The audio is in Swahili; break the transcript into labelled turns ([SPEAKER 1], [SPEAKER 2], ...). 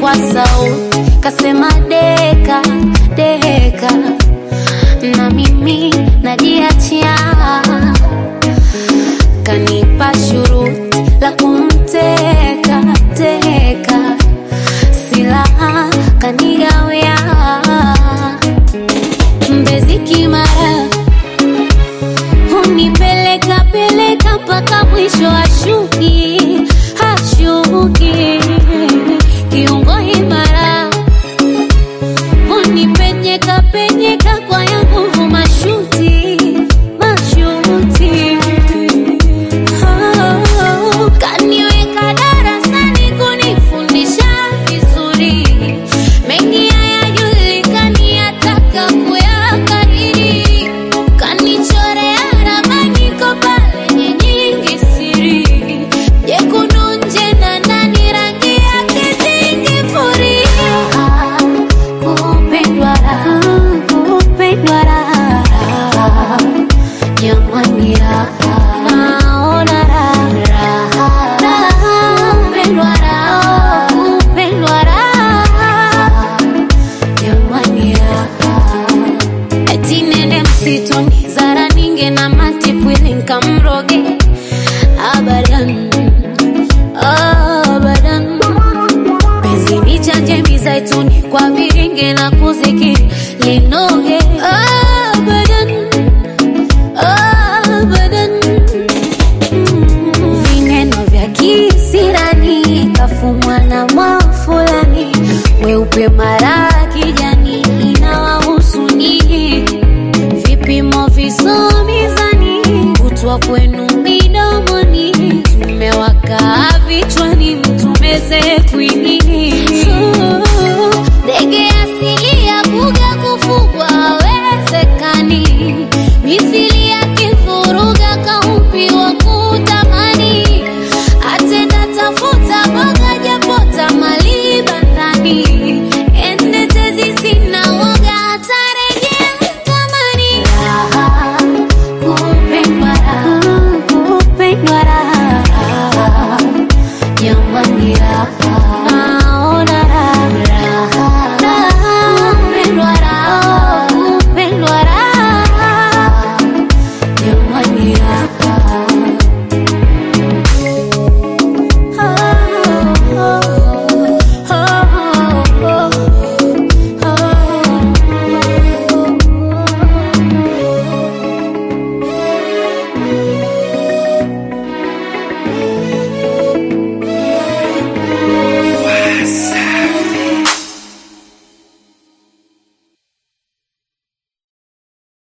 [SPEAKER 1] kwa sauti kasema deka deka, na mimi najiachia, kanipa shuruti la kumteka teka, silaha kanigawia Mbezi Kimara, hunipeleka peleka mpaka mwisho ashuki hashuki, kiungo imara, hunipenyeka penyeka kwa ya nguvu mashuti mashuti, oh, kaniweka darasani kunifundisha vizuri mengi hayajulikani ataka kuyakariri, kanichorea ramani ko pale nyingi siri, jekundu nje na ndani rangi yake zingifuria, kupendwa raha, kupendwa raha, jamani raha, naona raha, raha, kupendwa raha, kupendwa raha jamani raha. eti nende msituni zara ninge na matipwili nkamroge abadan abadan penzi ni chanje mizaituni kwa viringe na kuzikiri linoge abadan abadan Mm, vineno vya kisirani kafumwa na mwafulani weupe mara kijani inawahusu nyinyi vipimo visomizani kutwa kwenu